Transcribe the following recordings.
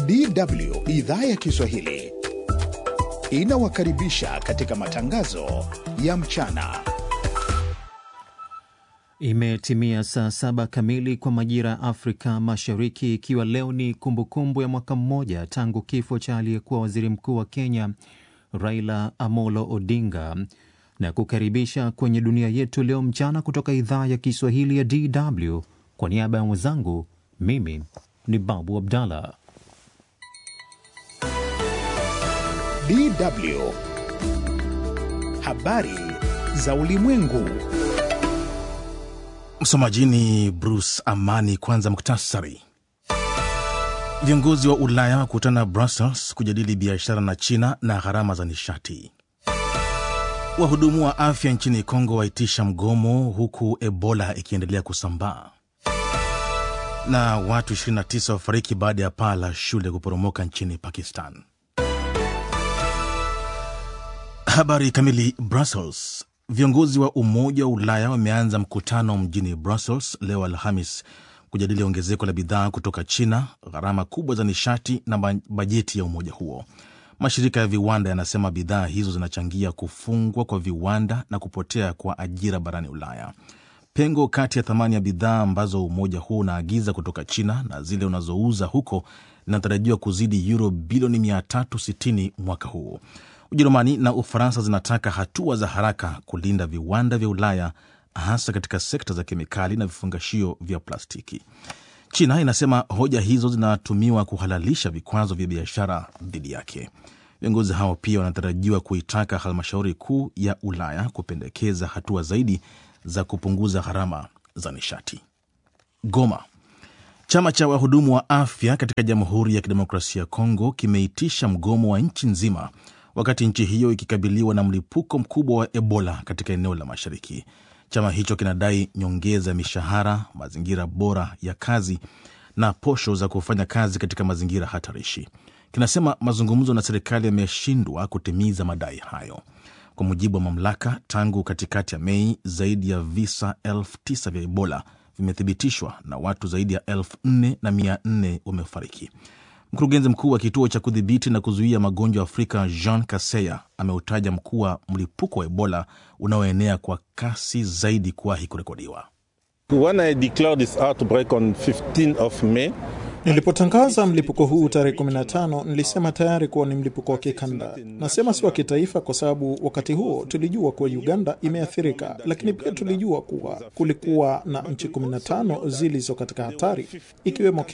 DW idhaa ya Kiswahili inawakaribisha katika matangazo ya mchana. Imetimia saa saba kamili kwa majira ya Afrika Mashariki, ikiwa leo ni kumbukumbu ya mwaka mmoja tangu kifo cha aliyekuwa waziri mkuu wa Kenya Raila Amolo Odinga, na kukaribisha kwenye dunia yetu leo mchana kutoka idhaa ya Kiswahili ya DW. Kwa niaba ya mwenzangu, mimi ni Babu Abdallah. DW habari za ulimwengu. Msomaji ni Bruce Amani. Kwanza muktasari. Viongozi wa Ulaya wakutana Brussels kujadili biashara na China na gharama za nishati. Wahudumu wa afya nchini Kongo waitisha mgomo huku Ebola ikiendelea kusambaa. Na watu 29 wafariki baada ya paa la shule kuporomoka nchini Pakistan. Habari kamili. Brussels. Viongozi wa Umoja wa Ulaya wameanza mkutano mjini Brussels leo Alhamis kujadili ongezeko la bidhaa kutoka China, gharama kubwa za nishati na bajeti ya umoja huo. Mashirika ya viwanda yanasema bidhaa hizo zinachangia kufungwa kwa viwanda na kupotea kwa ajira barani Ulaya. Pengo kati ya thamani ya bidhaa ambazo umoja huo unaagiza kutoka China na zile unazouza huko linatarajiwa kuzidi euro bilioni 360 mwaka huu. Ujerumani na Ufaransa zinataka hatua za haraka kulinda viwanda vya Ulaya, hasa katika sekta za kemikali na vifungashio vya plastiki. China inasema hoja hizo zinatumiwa kuhalalisha vikwazo vya biashara dhidi yake. Viongozi hao pia wanatarajiwa kuitaka halmashauri kuu ya Ulaya kupendekeza hatua zaidi za kupunguza gharama za nishati. Goma. Chama cha wahudumu wa afya katika Jamhuri ya Kidemokrasia ya Kongo kimeitisha mgomo wa nchi nzima wakati nchi hiyo ikikabiliwa na mlipuko mkubwa wa Ebola katika eneo la mashariki. Chama hicho kinadai nyongeza ya mishahara, mazingira bora ya kazi na posho za kufanya kazi katika mazingira hatarishi. Kinasema mazungumzo na serikali yameshindwa kutimiza madai hayo. Kwa mujibu wa mamlaka, tangu katikati ya Mei zaidi ya visa elfu tisa vya Ebola vimethibitishwa na watu zaidi ya elfu nne na mia nne wamefariki. Mkurugenzi mkuu wa kituo cha kudhibiti na kuzuia magonjwa Afrika Jean Kaseya ameutaja mkuu wa mlipuko wa Ebola unaoenea kwa kasi zaidi kuwahi kurekodiwa. Nilipotangaza mlipuko huu tarehe 15 nilisema tayari kuwa ni mlipuko wa kikanda. Nasema si wa kitaifa kwa sababu wakati huo tulijua kuwa Uganda imeathirika, lakini pia tulijua kuwa kulikuwa na nchi 15 zilizo katika hatari ikiwemo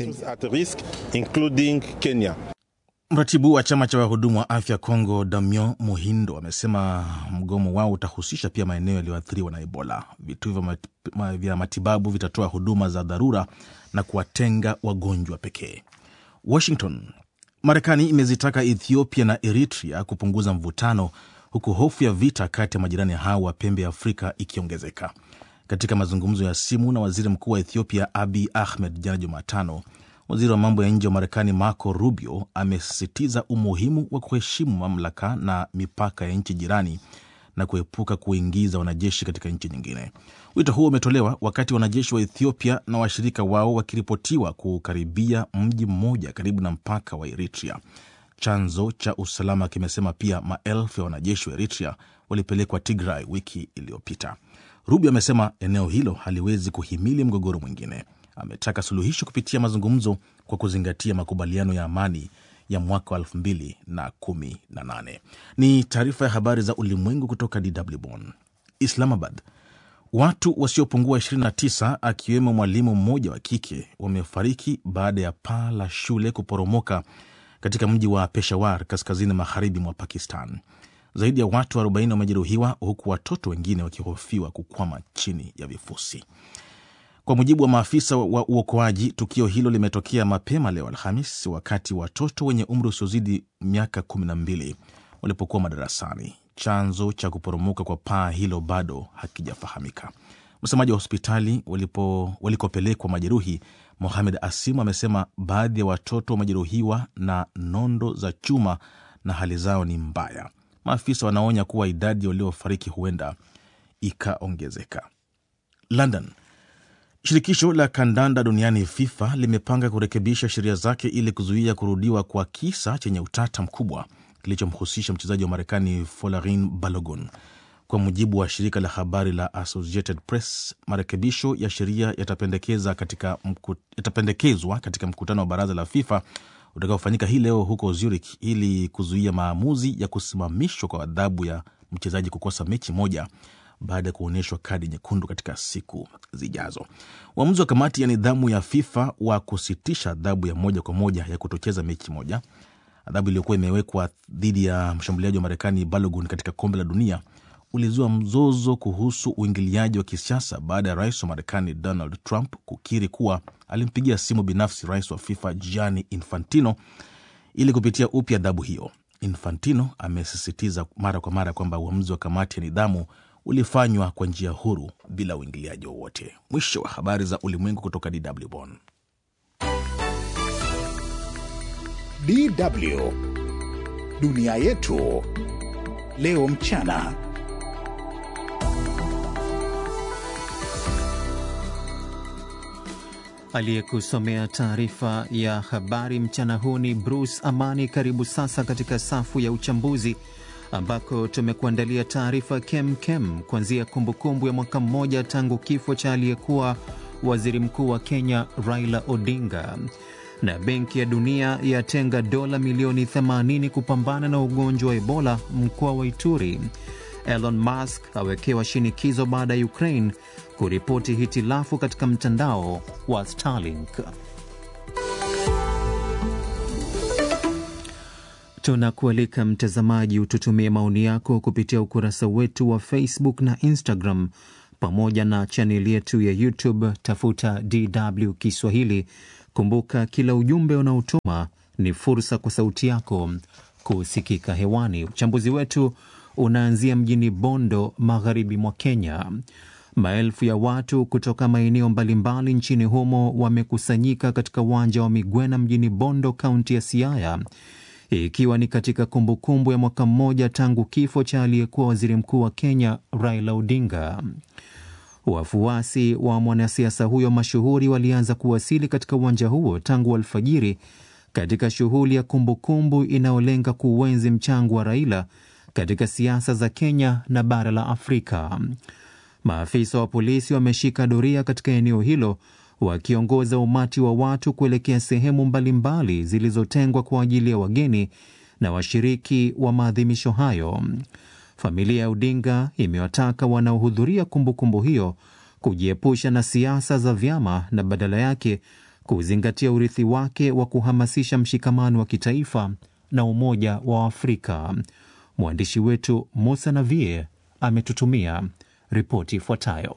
Kenya. Mratibu wa chama cha wahudumu wa afya Kongo, Damio Muhindo, amesema mgomo wao utahusisha pia maeneo yaliyoathiriwa na Ebola. Vituo vya matibabu vitatoa huduma za dharura na kuwatenga wagonjwa pekee. Washington. Marekani imezitaka Ethiopia na Eritrea kupunguza mvutano, huku hofu ya vita kati ya majirani hao wa pembe ya Afrika ikiongezeka. Katika mazungumzo ya simu na waziri mkuu wa Ethiopia Abiy Ahmed jana Jumatano, waziri wa mambo ya nje wa Marekani Marco Rubio amesisitiza umuhimu wa kuheshimu mamlaka na mipaka ya nchi jirani na kuepuka kuingiza wanajeshi katika nchi nyingine. Wito huo umetolewa wakati wanajeshi wa Ethiopia na washirika wao wakiripotiwa kukaribia mji mmoja karibu na mpaka wa Eritrea. Chanzo cha usalama kimesema pia maelfu ya wanajeshi wa Eritrea walipelekwa Tigray wiki iliyopita. Rubio amesema eneo hilo haliwezi kuhimili mgogoro mwingine. Ametaka suluhisho kupitia mazungumzo kwa kuzingatia makubaliano ya amani ya mwaka wa elfu mbili na kumi na nane. Ni taarifa ya habari za ulimwengu kutoka DW Bonn. Islamabad, watu wasiopungua 29 akiwemo mwalimu mmoja wa kike wamefariki baada ya paa la shule kuporomoka katika mji wa Peshawar, kaskazini magharibi mwa Pakistan. Zaidi ya watu 40 wamejeruhiwa huku watoto wengine wakihofiwa kukwama chini ya vifusi. Kwa mujibu wa maafisa wa uokoaji, tukio hilo limetokea mapema leo Alhamis, wakati watoto wenye umri usiozidi miaka 12 walipokuwa madarasani. Chanzo cha kuporomoka kwa paa hilo bado hakijafahamika. Msemaji wa hospitali walikopelekwa majeruhi, Mohamed Asim, amesema baadhi ya watoto wamejeruhiwa na nondo za chuma na hali zao ni mbaya. Maafisa wanaonya kuwa idadi waliofariki huenda ikaongezeka. London Shirikisho la kandanda duniani FIFA limepanga kurekebisha sheria zake ili kuzuia kurudiwa kwa kisa chenye utata mkubwa kilichomhusisha mchezaji wa Marekani Folarin Balogun. Kwa mujibu wa shirika la habari la Associated Press, marekebisho ya sheria yatapendekeza katika mku, yatapendekezwa katika mkutano wa baraza la FIFA utakaofanyika hii leo huko Zurich ili kuzuia maamuzi ya kusimamishwa kwa adhabu ya mchezaji kukosa mechi moja baada ya kuonyeshwa kadi nyekundu katika siku zijazo. Uamuzi wa kamati ya nidhamu ya FIFA wa kusitisha adhabu ya moja kwa moja ya kutocheza mechi moja, adhabu iliyokuwa imewekwa dhidi ya mshambuliaji wa Marekani Balogun katika kombe la dunia, ulizua mzozo kuhusu uingiliaji wa kisiasa baada ya rais wa Marekani Donald Trump kukiri kuwa alimpigia simu binafsi rais wa FIFA Gianni Infantino ili kupitia upya adhabu hiyo. Infantino amesisitiza mara kwa mara kwamba uamuzi wa kamati ya nidhamu ulifanywa kwa njia huru bila uingiliaji wowote. Mwisho wa habari za ulimwengu kutoka DW Bonn. DW dunia yetu leo mchana. Aliyekusomea taarifa ya habari mchana huu ni Bruce Amani. Karibu sasa katika safu ya uchambuzi ambako tumekuandalia taarifa kem kem, kuanzia kumbukumbu ya mwaka mmoja tangu kifo cha aliyekuwa waziri mkuu wa Kenya Raila Odinga, na Benki ya Dunia yatenga dola milioni 80 kupambana na ugonjwa wa Ebola mkoa wa Ituri. Elon Musk awekewa shinikizo baada ya Ukraine kuripoti hitilafu katika mtandao wa Starlink. Tunakualika mtazamaji, ututumie maoni yako kupitia ukurasa wetu wa Facebook na Instagram pamoja na chaneli yetu ya YouTube. Tafuta DW Kiswahili. Kumbuka, kila ujumbe unaotuma ni fursa kwa sauti yako kusikika hewani. Uchambuzi wetu unaanzia mjini Bondo, magharibi mwa Kenya. Maelfu ya watu kutoka maeneo mbalimbali nchini humo wamekusanyika katika uwanja wa Migwena mjini Bondo, kaunti ya Siaya, ikiwa ni katika kumbukumbu kumbu ya mwaka mmoja tangu kifo cha aliyekuwa waziri mkuu wa Kenya Raila Odinga. Wafuasi wa mwanasiasa huyo mashuhuri walianza kuwasili katika uwanja huo tangu alfajiri katika shughuli ya kumbukumbu inayolenga kuuenzi mchango wa Raila katika siasa za Kenya na bara la Afrika. Maafisa wa polisi wameshika doria katika eneo hilo wakiongoza umati wa watu kuelekea sehemu mbalimbali zilizotengwa kwa ajili ya wageni na washiriki wa maadhimisho hayo. Familia ya Odinga imewataka wanaohudhuria kumbukumbu hiyo kujiepusha na siasa za vyama na badala yake kuzingatia urithi wake wa kuhamasisha mshikamano wa kitaifa na umoja wa Afrika. Mwandishi wetu Musa Navie ametutumia ripoti ifuatayo.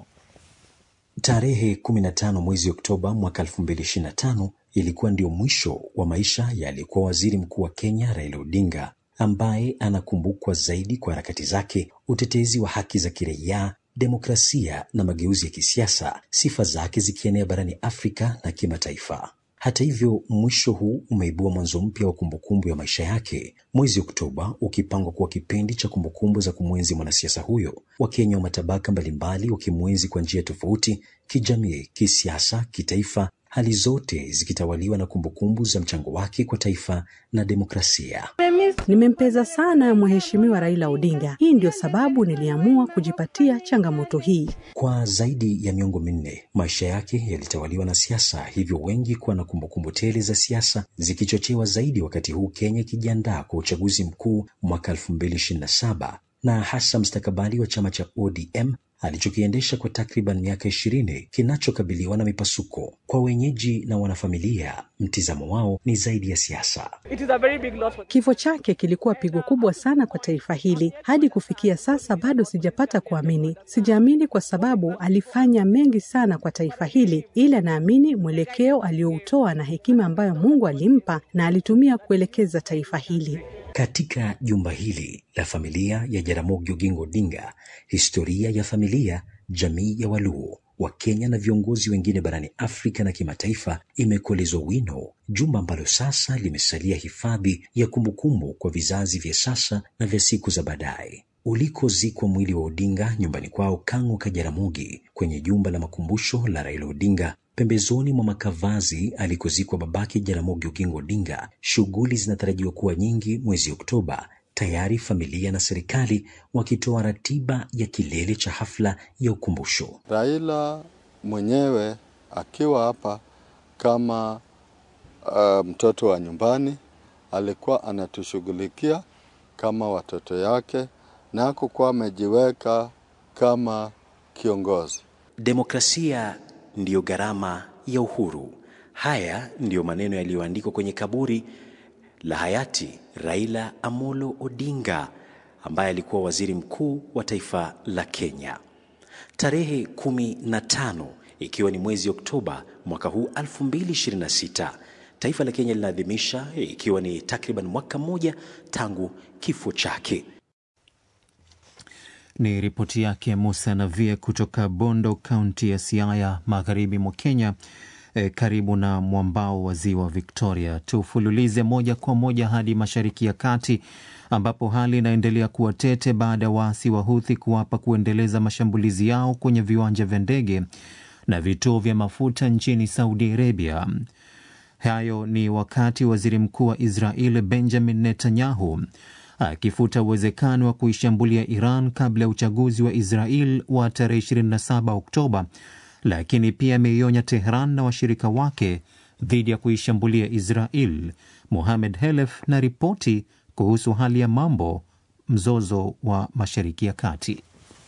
Tarehe 15 mwezi Oktoba mwaka 2025 ilikuwa ndio mwisho wa maisha ya aliyekuwa waziri mkuu wa Kenya Raila Odinga, ambaye anakumbukwa zaidi kwa harakati zake, utetezi wa haki za kiraia, demokrasia na mageuzi ya kisiasa, sifa zake zikienea barani Afrika na kimataifa. Hata hivyo, mwisho huu umeibua mwanzo mpya wa kumbukumbu ya maisha yake, mwezi Oktoba ukipangwa kuwa kipindi cha kumbukumbu za kumwenzi mwanasiasa huyo. Wakenya wa matabaka mbalimbali wakimwenzi kwa njia tofauti, kijamii, kisiasa, kitaifa, hali zote zikitawaliwa na kumbukumbu za mchango wake kwa taifa na demokrasia. Nimempeza sana Mheshimiwa Raila Odinga. Hii ndio sababu niliamua kujipatia changamoto hii. Kwa zaidi ya miongo minne, maisha yake yalitawaliwa na siasa, hivyo wengi kuwa na kumbukumbu tele za siasa, zikichochewa zaidi wakati huu Kenya ikijiandaa kwa uchaguzi mkuu mwaka elfu mbili ishirini na saba na hasa mstakabali wa chama cha ODM alichokiendesha kwa takriban miaka ishirini kinachokabiliwa na mipasuko. Kwa wenyeji na wanafamilia, mtizamo wao ni zaidi ya siasa. Kifo chake kilikuwa pigo kubwa sana kwa taifa hili. Hadi kufikia sasa bado sijapata kuamini. Sijaamini kwa sababu alifanya mengi sana kwa taifa hili, ila naamini mwelekeo aliyoutoa na hekima ambayo Mungu alimpa na alitumia kuelekeza taifa hili. Katika jumba hili la familia ya Jaramogi Oginga Odinga, historia ya familia, jamii ya Waluo wa Kenya na viongozi wengine barani Afrika na kimataifa imekolezwa wino, jumba ambalo sasa limesalia hifadhi ya kumbukumbu kwa vizazi vya sasa na vya siku za baadaye. ulikozikwa mwili wa Odinga nyumbani kwao Kang'o Kajaramogi, kwenye jumba la makumbusho la Raila Odinga pembezoni mwa makavazi alikozikwa babake Jaramogi Oginga Odinga. Shughuli zinatarajiwa kuwa nyingi mwezi Oktoba, tayari familia na serikali wakitoa ratiba ya kilele cha hafla ya ukumbusho. Raila mwenyewe akiwa hapa kama uh, mtoto wa nyumbani alikuwa anatushughulikia kama watoto yake na hakukuwa amejiweka kama kiongozi. Demokrasia ndiyo gharama ya uhuru. Haya ndiyo maneno yaliyoandikwa kwenye kaburi la hayati Raila Amolo Odinga ambaye alikuwa waziri mkuu wa taifa la Kenya. Tarehe kumi na tano ikiwa ni mwezi Oktoba mwaka huu 2026 taifa la Kenya linaadhimisha ikiwa ni takriban mwaka mmoja tangu kifo chake. Ni ripoti yake Musa Navie kutoka Bondo, kaunti ya Siaya, magharibi mwa Kenya, e, karibu na mwambao wa ziwa Victoria. Tufululize moja kwa moja hadi mashariki ya kati ambapo hali inaendelea kuwa tete baada ya waasi wa Huthi kuwapa kuendeleza mashambulizi yao kwenye viwanja vya ndege na vituo vya mafuta nchini Saudi Arabia. Hayo ni wakati waziri mkuu wa Israel Benjamin Netanyahu akifuta uwezekano wa kuishambulia Iran kabla ya uchaguzi wa Israel wa tarehe 27 Oktoba, lakini pia ameionya Tehran na washirika wake dhidi ya kuishambulia Israel. Mohamed Helef na ripoti kuhusu hali ya mambo mzozo wa Mashariki ya Kati.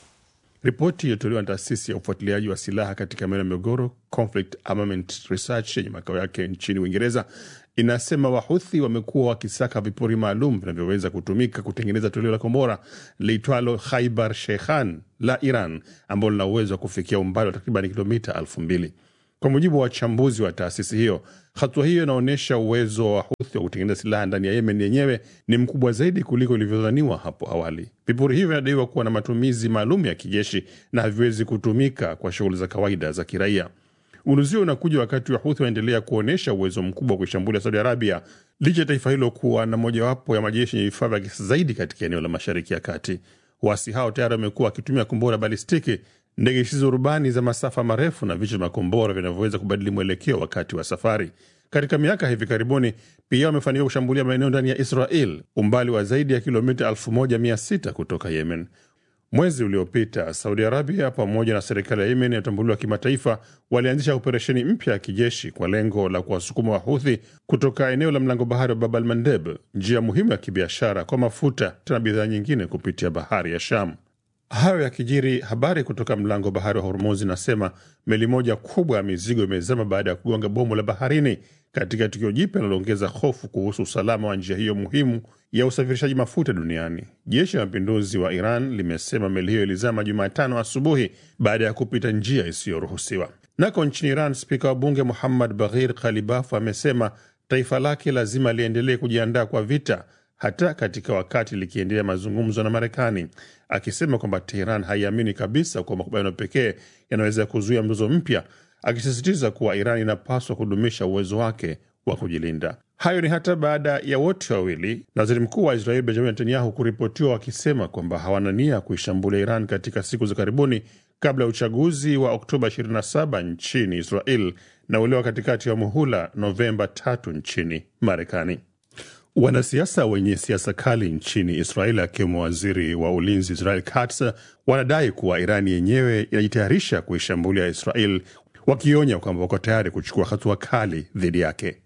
Ripoti iliyotolewa na taasisi ya ufuatiliaji wa silaha katika maeneo ya migogoro Conflict Armament Research yenye makao yake nchini Uingereza inasema Wahuthi wamekuwa wakisaka vipuri maalum vinavyoweza kutumika kutengeneza toleo la kombora liitwalo Khaibar Sheikhan la Iran ambalo lina uwezo wa kufikia umbali wa takriban kilomita elfu mbili. Kwa mujibu wa wachambuzi wa taasisi hiyo, hatua hiyo inaonyesha uwezo wa Huthi wa kutengeneza silaha ndani ya Yemen yenyewe ni mkubwa zaidi kuliko ilivyodhaniwa hapo awali. Vipuri hivyo vinadaiwa kuwa na matumizi maalum ya kijeshi na haviwezi kutumika kwa shughuli za kawaida za kiraia. Unuzi unakuja wakati wa Huthi waendelea kuonyesha uwezo mkubwa wa kuishambulia Saudi Arabia licha ya taifa hilo kuwa na mojawapo ya majeshi yenye vifaa vya kisasa zaidi katika eneo la Mashariki ya Kati. Waasi hao tayari wamekuwa wakitumia kombora balistiki, ndege zisizo rubani za masafa marefu na vichwa vya makombora vinavyoweza kubadili mwelekeo wakati wa safari. Katika miaka hivi karibuni pia wamefanikiwa kushambulia maeneo ndani ya Israel, umbali wa zaidi ya kilomita 1600 kutoka Yemen. Mwezi uliopita Saudi Arabia pamoja na serikali ya Yemen inayotambuliwa kimataifa walianzisha operesheni mpya ya kijeshi kwa lengo la kuwasukuma Wahuthi kutoka eneo la mlango bahari wa Bab al Mandeb, njia muhimu ya kibiashara kwa mafuta na bidhaa nyingine kupitia bahari ya Sham. Hayo yakijiri, habari kutoka mlango bahari wa Hormuz inasema meli moja kubwa ya mizigo imezama baada ya kugonga bomu la baharini, katika tukio jipya linaloongeza hofu kuhusu usalama wa njia hiyo muhimu ya usafirishaji mafuta duniani. Jeshi la mapinduzi wa Iran limesema meli hiyo ilizama Jumatano asubuhi baada ya kupita njia isiyoruhusiwa. Nako nchini Iran, spika wa bunge Muhammad Baghir Khalibaf amesema taifa lake lazima liendelee kujiandaa kwa vita hata katika wakati likiendelea mazungumzo na Marekani, akisema kwamba Teheran haiamini kabisa kuwa makubaliano pekee yanaweza kuzuia mzozo mpya, akisisitiza kuwa Iran inapaswa kudumisha uwezo wake wa kujilinda. Hayo ni hata baada ya wote wawili na waziri mkuu wa Israeli Benjamin Netanyahu kuripotiwa wakisema kwamba hawana nia kuishambulia Iran katika siku za karibuni kabla ya uchaguzi wa Oktoba 27 nchini Israel na ule wa katikati ya muhula Novemba tatu nchini Marekani. Wanasiasa wenye siasa kali nchini Israel akiwemo waziri wa ulinzi Israel Katz wanadai kuwa Irani yenyewe inajitayarisha kuishambulia Israel, wakionya kwamba wako tayari kuchukua hatua kali dhidi yake.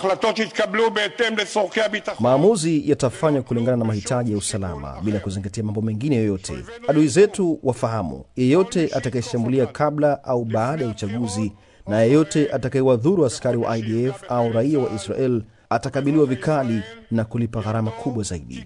Maamuzi yatafanywa kulingana na mahitaji ya usalama bila kuzingatia mambo mengine yoyote. Adui zetu wafahamu, yeyote atakayeshambulia kabla au baada ya uchaguzi na yeyote atakayewadhuru askari wa IDF au raia wa Israel atakabiliwa vikali na kulipa gharama kubwa zaidi.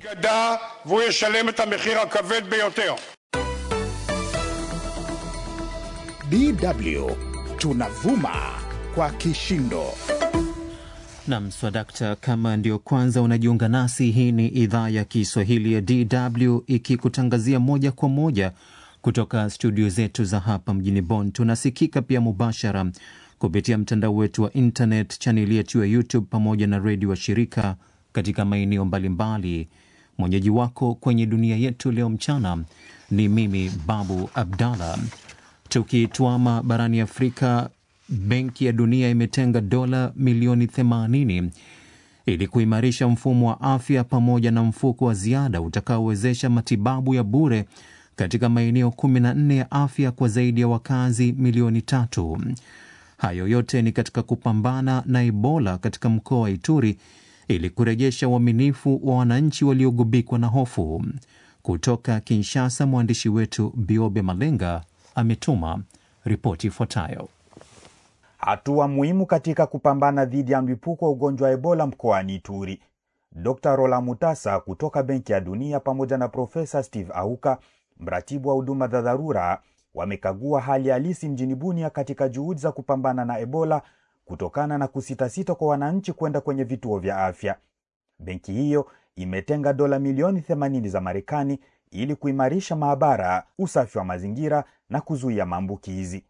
DW tunavuma kwa kishindo. Nam swadakta, kama ndio kwanza unajiunga nasi, hii ni idhaa ya Kiswahili ya DW ikikutangazia moja kwa moja kutoka studio zetu za hapa mjini Bonn. Tunasikika pia mubashara kupitia mtandao wetu wa internet, chaneli yetu ya YouTube pamoja na redio wa shirika katika maeneo mbalimbali Mwenyeji wako kwenye dunia yetu leo mchana ni mimi Babu Abdallah. Tukitwama barani Afrika, Benki ya Dunia imetenga dola milioni 80 ili kuimarisha mfumo wa afya pamoja na mfuko wa ziada utakaowezesha matibabu ya bure katika maeneo 14 ya afya kwa zaidi ya wakazi milioni tatu. Hayo yote ni katika kupambana na Ebola katika mkoa wa Ituri ili kurejesha uaminifu wa wananchi waliogubikwa na hofu. Kutoka Kinshasa, mwandishi wetu Biobe Malenga ametuma ripoti ifuatayo. Hatua muhimu katika kupambana dhidi ya mlipuko wa ugonjwa wa Ebola mkoani Ituri. Dr. Rola Mutasa kutoka Benki ya Dunia pamoja na Profesa Steve Auka, mratibu wa huduma za dharura, wamekagua hali halisi mjini Bunia katika juhudi za kupambana na Ebola kutokana na kusitasita kwa wananchi kwenda kwenye vituo vya afya. Benki hiyo imetenga dola milioni 80 za Marekani ili kuimarisha maabara, usafi wa mazingira na kuzuia maambukizi.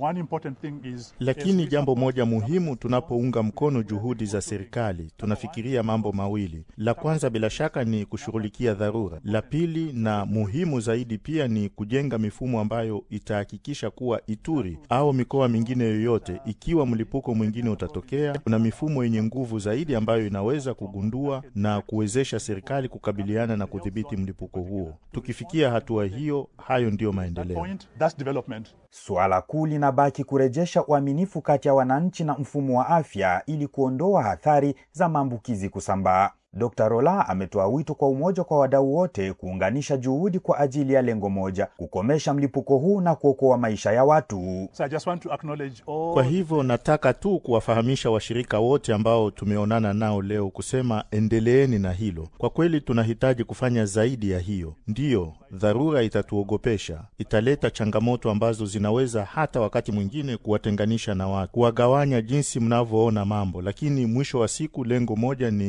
Lakini jambo moja muhimu, tunapounga mkono juhudi za serikali, tunafikiria mambo mawili. La kwanza bila shaka ni kushughulikia dharura. La pili na muhimu zaidi pia ni kujenga mifumo ambayo itahakikisha kuwa Ituri au mikoa mingine yoyote, ikiwa mlipuko mwingine utatokea, kuna mifumo yenye nguvu zaidi ambayo inaweza kugundua na kuwezesha serikali kukabiliana na kudhibiti mlipuko huo. Tukifikia hatua hiyo, hayo ndiyo maendeleo. Suala kuu linabaki kurejesha uaminifu kati ya wananchi na mfumo wa afya ili kuondoa athari za maambukizi kusambaa. Dr. Rola ametoa wito kwa umoja kwa wadau wote kuunganisha juhudi kwa ajili ya lengo moja, kukomesha mlipuko huu na kuokoa maisha ya watu. So all... Kwa hivyo nataka tu kuwafahamisha washirika wote ambao tumeonana nao leo kusema endeleeni na hilo. Kwa kweli tunahitaji kufanya zaidi ya hiyo. Ndiyo, dharura itatuogopesha, italeta changamoto ambazo zinaweza hata wakati mwingine kuwatenganisha na watu, kuwagawanya jinsi mnavyoona mambo, lakini mwisho wa siku lengo moja ni